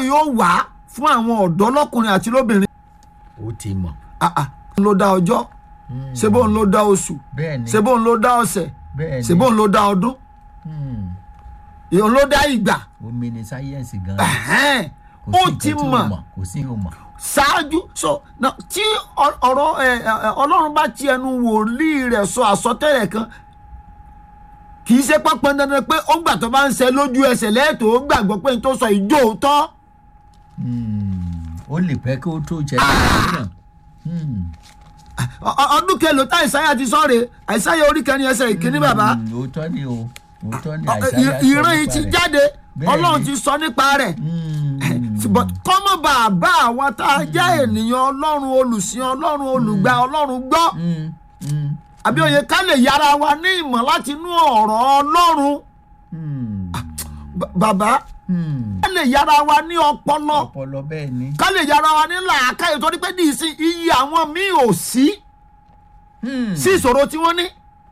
yóò wá fún àwọn ọ̀dọ́ lọ́kùnrin àti lóbìnrin ó ti mọ̀ ah ah ló dá ọjọ́ ṣé bóun ló dá oṣù bẹ́ẹ̀ ni ṣé bóun ló dá ọ̀sẹ̀ bẹ́ẹ̀ ni ṣé bóun ló dá ọdún Hmm. ìhun ló dá ìgbà omi ni sáyẹ́ǹsì gan Ẹ̀hẹ́n. kò ó sí ti nǹkan tí ò mọ̀ kò sí ò mọ̀ ṣáájú so na tí ọ- ọ̀rọ̀ ẹ, ẹ, ẹ, ọlọ́run bá ti ẹnu wòlíì rẹ̀ sọ àsọtẹ́lẹ̀ kan kì í ṣe pápán dandan pé ó gbà tó bá ń ṣe lójú ẹsẹ̀ lẹ́ẹ̀tọ́ ó gbàgbọ́ pé n tó sọ ìjó òótọ́ Hmm. ó lè pẹ́ kí ó tó jẹ́ náà Ọ- ọ- ọdún kelòó tá àìsáyà ti sọ̀rẹ̀ àìsáyà orí kẹrin ẹsẹ̀ ìkíní bàbá òótọ́ ni o òótọ́ ni Ọ- àìsáyà ì- ìran yìí ti jáde Bẹ́ẹ̀ ọlọ́run ni. ti sọ nípa rẹ̀ ṣùgbọ́n kọ́mọ̀ bàbá àwọn tá a jẹ́ ènìyàn ọlọ́run olùsìn ọlọ́run olùgbà ọlọ́run gbọ́ àbí òye ká lè yára wa ní ìmọ̀ láti inú ọ̀rọ̀ ọlọ́run B- bàbá ká lè yára wa ní ọpọlọ ọpọlọ bẹ́ẹ̀ ni ká lè yára wa ní làákàyè torí pé ní ìsìn iye àwọn míì ò sí sí ìṣòro tí wọ́n ní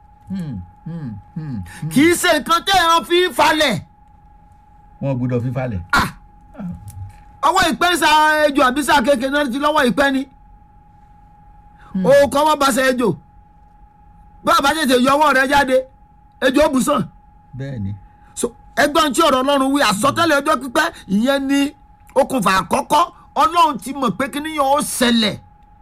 kì í ṣe nǹkan tẹ́ ẹ̀ ń fi falẹ̀ wọn gbọ́dọ̀ fífalẹ̀ ọwọ́ ìpẹ́ sa ejò àbí sa kékeré náà ti lọ́wọ́ ìpẹ́ ni o kọ́ wọ́n bá sa ejò bá a bá tètè yọ ọwọ́ rẹ jáde ejò ó bù sàn bẹ́ẹ̀ ni so ẹgbọ́n tí ọ̀rọ̀ ọlọ́run wí àsọtẹ́lẹ̀ ọjọ́ pípẹ́ ìyẹn ni okùnfà àkọ́kọ́ ọlọ́run ti mọ̀ pé kíní yẹn ó ṣẹlẹ̀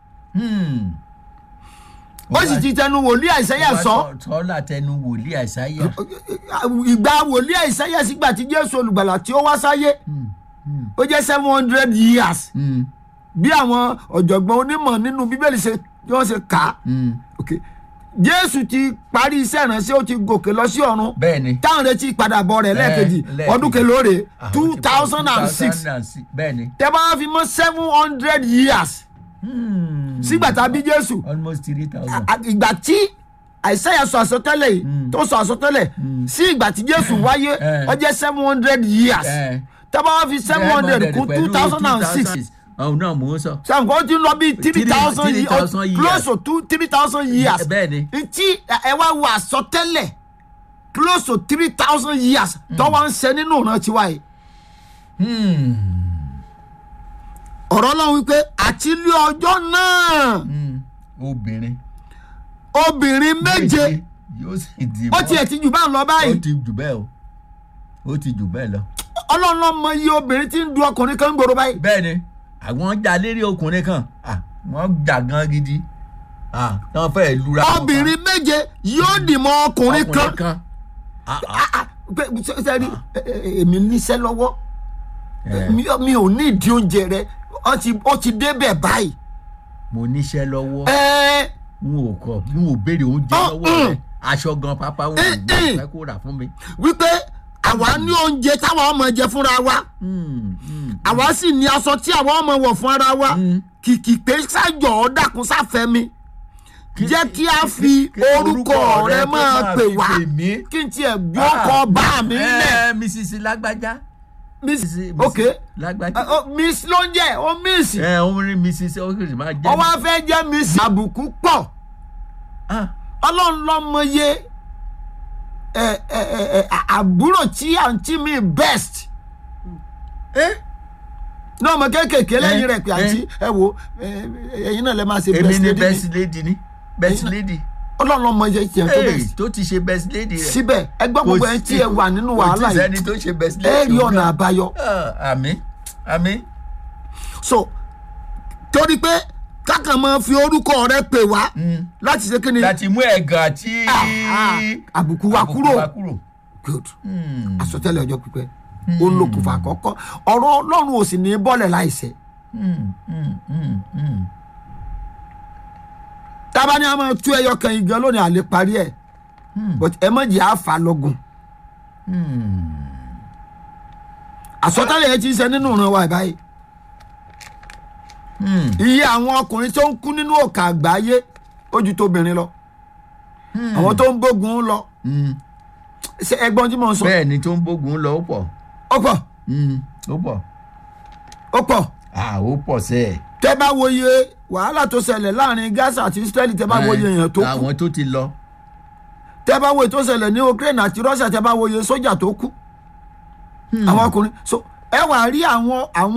ó sì ti tẹnu wòlíì àìsẹ́yà sọ tọ́lá tẹnu wòlíì àìsáyà ìgbà wòlíì àìsẹ́yà sígbà tí jésù olùgbàlà tí ó wá sáyé ó jẹ́ seven hundred years bí àwọn ọ̀jọ̀gbọ́n onímọ̀ nínú bíbélì ṣe bí wọ́n ṣe kà á ok jésù ti parí iṣẹ́ ìránṣẹ́ ó ti gòkè lọ sí ọ̀run bẹ́ẹ̀ ni táwọn retí ìpadàbọ̀ rẹ̀ lẹ́ẹ̀kejì lẹ́ẹ̀kejì. ọdún kelóore Ah, ó two ti pọ̀, thousand and six 2006, bẹ́ẹ̀ ni tẹ́ bá fi mọ́ seven hundred years sígbà tá a bí jésù almost three thousand. à- ìgbà tí àìsàyà sọ àsọtẹ́lẹ̀ yìí tó sọ àsọtẹ́lẹ̀ sí ìgbà tí jésù wáyé Eh. ó jẹ́ seven hundred years tẹ́ bá fi seven hundred kún two thousand and six ọ̀hún náà mò ń sọ. sanko ó ti lọ bí three Three- thousand 3,000 years. close to two three thousand years bẹ́ẹ̀ ni ntí ẹ wá wo àsọtẹ́lẹ̀ close to three thousand years tó wá ń ṣe nínú ìran tiwa yìí ọ̀rọ̀ náà wípé àti ilé ọjọ́ náà obìnrin. obìnrin méje yóò sì di ó tiẹ̀ ti jù bá ń lọ ó báyìí ti jù bẹ́ẹ̀ o ó ti jù bẹ́ẹ̀ lọ. ọlọ́run ló mọ iye obìnrin tí ń du ọkùnrin kan gbòòrò báyìí bẹ́ẹ̀ ni àwọn jà lérí ọkùnrin kan ah, wọ́n jà gan gidi ah, wọ́n fẹ́ẹ́ lura. wọn pa. obìnrin méje yóò dì mọ́ ọkùnrin kan ọkùnrin kan. Ah, ah, Ah, ah, pé- ṣe- ṣe rí, ẹ- ẹ- èmi níṣẹ́ lọ́wọ́ eh, mi mi ò ní ìdí oúnjẹ rẹ ó ti ó ti débẹ̀ báyìí. mo níṣẹ́ lọ́wọ́ ẹ n ò kọ n ò béèrè oúnjẹ Oh, lọ́wọ́ mm. rẹ̀ aṣọ gan pápá wọn ò Eh, eh. fẹ́ kó rà fún mi. wípé àwa ní oúnjẹ táwa ọmọ jẹ fúnra wa Mm, mm, àwa sì ní aṣọ tí àwa ọmọ wọ̀ fún ara wa Mm. kìkì pé sájọ ọ dákun sáfẹ́ mi jẹ́ kí a fi kí orúkọ rẹ kó máa pè fi wá pè mí. kí n tiẹ̀ gbé ọkọ̀ bá mi lẹ̀ ẹ mrs lágbájá. miss Mrs. ok lágbájá. Ọ- ọ, miss ló ń jẹ́ ó miss ẹ òun rí mrs okiri máa jẹ́. ọwọ́ afẹ́ jẹ́ miss àbùkù pọ̀ Ah, ọlọ́run lọ́mọye ẹ ẹ ẹ ẹ àbúrò tí àǹtí mi best eh, náà ọmọ kéékèèké lẹ́yìn Eh, rẹ̀ pé àǹtí ẹ wo ẹ, ẹ̀yin náà lẹ máa ṣe èmi best ni lady best mi lady ni best Ẹ̀yin náà- lady. ọlọ́run lọ́mọye tiẹ̀ tó Hey, best tó ti ṣe best lady rẹ̀. síbẹ̀ ẹgbẹ́ gbogbo ẹ̀ tí ẹ wà nínú wàhálà kò tí yìí sẹ́ni tó ṣe best ẹ lady. rí òun ọ̀nà náà. àbáyọ Ah, àmín àmín. so torí pé kákan máa fi orúkọ rẹ pè wá láti ṣe kí ni láti mú ẹ̀gàn àti Ah, ah, àbùkù wa kúrò wa kúrò. good Hmm, àsọtẹ́lẹ̀ ọjọ́ pípẹ́ ó ń lókùnfà àkọ́kọ́ ọ̀rọ̀ ọlọ́run ò sì ní bọ́lẹ̀ láìṣẹ hmm, hmm, hmm, hmm. tábà ní a máa tú ẹyọ kan igi lónìí àlè parí ẹ but ẹ má jẹ́ àfà lọ́gùn àsọtẹ́lẹ̀ yẹn ti ń ṣe nínú ìran wa báyìí Hmm, iye àwọn ọkùnrin tó ń kú nínú òkà àgbáyé ó ju tóbìnrin lọ àwọn tó ń bógun lọ hmm. ṣe ẹgbọ́n tí mò ń sọ bẹ́ẹ̀ ni tó ń bógun lọ ó pọ̀ ó pọ̀ Hmm, ó pọ̀ ó pọ̀ ah ó pọ̀ sẹ́ẹ̀. tẹ́ bá wo iye wàhálà tó ṣẹlẹ̀ láàrin Gaza àti Israeli tẹ́ bá wo iye èèyàn tó kú àwọn tó ti lọ. tẹ́ bá wo èyí tó ṣẹlẹ̀ ní Ukraine àti Russia tẹ́ bá wo iye sójà tó kú àwọn ọkùnrin so ẹ wà rí àwọn àwọn